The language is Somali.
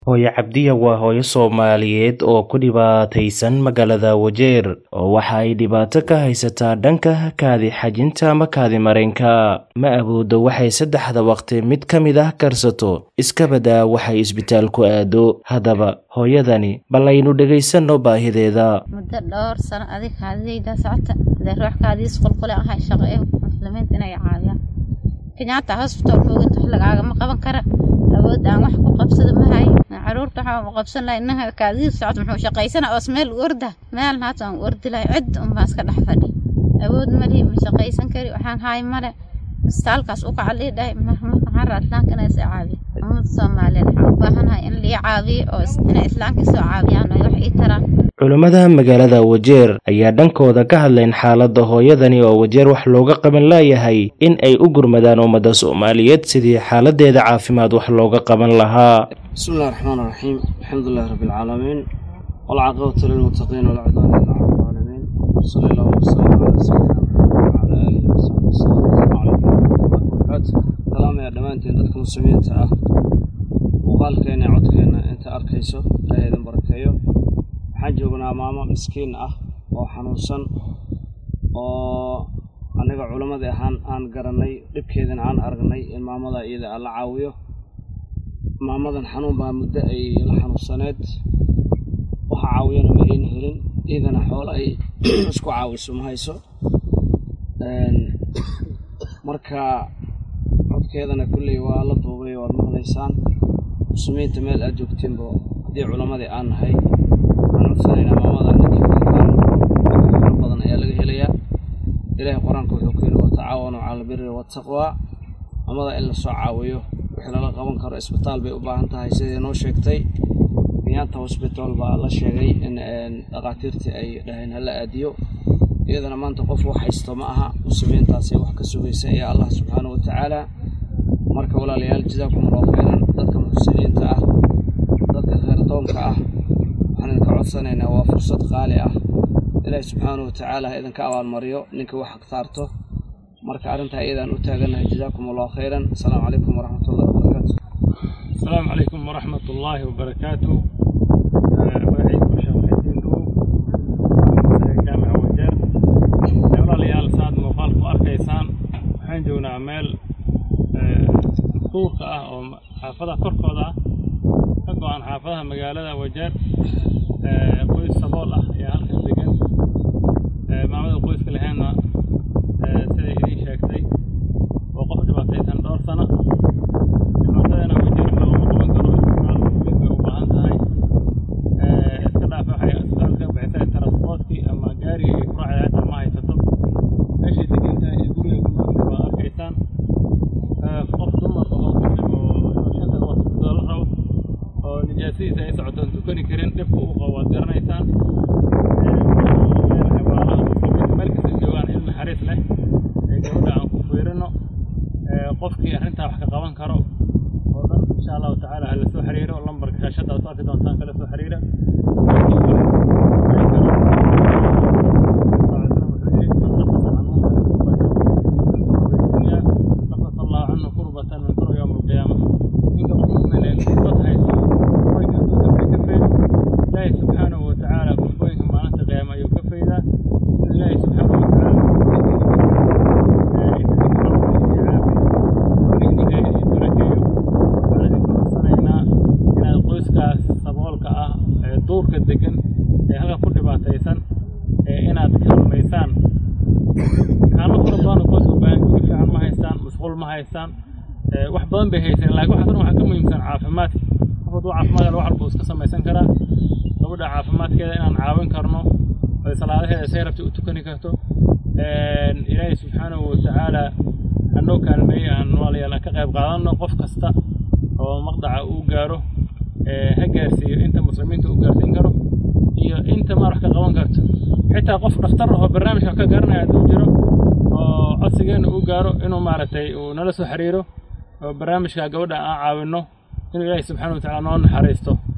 Hooyo Cabdiya waa hooyo Soomaaliyeed oo ku dhibaataysan magaalada Wajeer oo waxa ay dhibaato ka haysataa dhanka kaadi xajinta ama kaadi mareenka. Ma awoodo waxay saddexda waqti mid ka mid ah karsato, iska badaa waxay isbitaal ku aado. Haddaba, hooyadani bal aynu dhegaysanno baahideeda. muddo dhowr sano adig kaadidayda socota hadee ruux kaadiis qulqule ahay shaqo ee muslimiinta inay caawiyaan kenyatta hospital mooganta wax lagaagama qaban kara awood aan wax ku qabsado ma hayo caruurta waxaa u qabsan lahay inaha kaadiis socota muxuu shaqaysana oos meel u orda meelna hata aan u ordi lahay cid unbaan iska dhex fadhi awood malihi ma shaqaysan kari waxaan haay male isbitaalkaas u kaca lii dhahay maxaan raa islaamka inay soo caawiyo ummada soomaaliyeed waxaan u baahanahay in lii caawiyo oo inay islaamka soo caawiyaan oo wax ii taraan Culimmada magaalada Wajeer ayaa dhankooda ka hadleen xaaladda hooyadani oo Wajeer wax looga qaban laayahay in ay u gurmadaan ummadda Soomaaliyeed sidii xaaladeeda caafimaad wax looga qaban lahaa. بسم الله الرحمن الرحيم الحمد لله رب العالمين والعاقبة للمتقين ولا عدوان إلا على الظالمين صلى الله وسلم على سيدنا محمد وعلى آله وصحبه وسلم السلام عليكم ورحمة الله وبركاته سلام يا دمانتين dadka muslimiinta ah muuqaalkeena iyo codkeena inta arkayso ilaahay idin barakeeyo waxaan joognaa maamo miskiin ah oo xanuunsan oo aniga culammadii ahaan aan garanay dhibkeedana aan aragnay in maamada iyada aan la caawiyo maamadan xanuun baa muddo ay la xanuunsaneed waxa caawiyana ma ayna helin iyadana xoolo ay isku caawiso ma hayso marka codkeedana kulley waa la duubay waad maqlaysaan muslimiinta meel aad joogtiinba haddii culammadii aan nahay waxaan codsanaynaa maamada ninkii waxtaan fara badan ayaa laga helayaa ilaahay qur-aanka wuxuu ku yidhi watacaawanu cala albiri waataqwa maamada in lasoo caawiyo wixii lala qaban karo isbitaal bay u baahan tahay sidii noo sheegtay kenyatta hosbital baa la sheegay in dhakhaatiirtii ay dhaheen hala aadiyo iyadana maanta qof wax haysto ma aha muslimiintaasay wax ka sugaysa ee allah subxaanahu watacaala marka walaalayaal jazaakum allahu khayran dadka muxsiniinta ah dadka khayrdoonka ah waxaan idinka codsanaynaa waa fursad qaali ah ilaahi subxaanahu watacaala ha idinka abaalmariyo ninka wax hagtaarto marka arrintaa iyadaan u taagannahay jazaakum allahu khayran asalaamu calaykum waraxmat ullahi wabarakaatu السلام عليكم ورحمة الله وبركاته وعيكم شرحتين دو جامع وجر يولا ليال ساد مقال واركيسان waxaan joognaa meel duurka ah oo xaafadaha korkooda ah ka go-an xaafadaha magaalada wajeer qoys sabool ah ayaa halkan degan maamada qoyska lahaynna siday idiin sheegtay oo qof dhibaataysan dhowr sano dhibaatadana wajeer waxa looma qaban karo isbitaal mid bay u baahan tahay iska dhaafa waxay isbitaal ka bixisay transportkii ama gaarigii ay ku raacday hata ma haysato meeshay degan tahay iyo guriga ku noolna waa arkaysaan qof dumar oo muslim oo inuu shanta waqti tukado la rabo oo nijaasadiisa ay socoto aan tukani karin dhibka uu qabo waad garanaysaan meel kasta joogaan in naxariis leh ee gabadha aan ku fiirino qofkii arrintaa wax ka qaban karo oo dhan insha allahu tacaala ha la soo xiriiro lambarka shaashada aad ku arki doontaan kala soo xiriira ilaahay subxaanahu watacaala kurbooyinka maalinta qiyaama ayuu ka faydaa in ilaahay subxaanahu inaad qoyskaas saboolka ah ee duurka degan ee halka ku dhibaataysan ee inaad kaalmaysaan kaalmo fara badan qoyska ubaahan guri fiican ma haystaan musquul ma haystaan wax badan bay haysteen laakiin waxaas dhan waxaa ka muhiimsan caafimaadka qof hadduu caafimaad wax walba iska samaysan karaa gabadha caafimaadkeeda inaan caawin karno oy salaadaheeda say rabtay u tukani karto ilaahay subxaanahu watacaala hanoo kaalmeeyey aan walaalayaal aan ka qayb qaadanno qof kasta oo maqdaca uu gaaro ha gaarsiiyo inta muslimiinta uu gaarsiin karo iyo inta maar wax ka qaban karto xitaa qof dhakhtar oo barnaamijka ka garanaya hadduu jiro oo codsigeena uu gaaro inuu maaragtay uu nala soo xiriiro oo barnaamijka gabadha aan caawinno inuu ilaahay subxaana watacaala noo naxariisto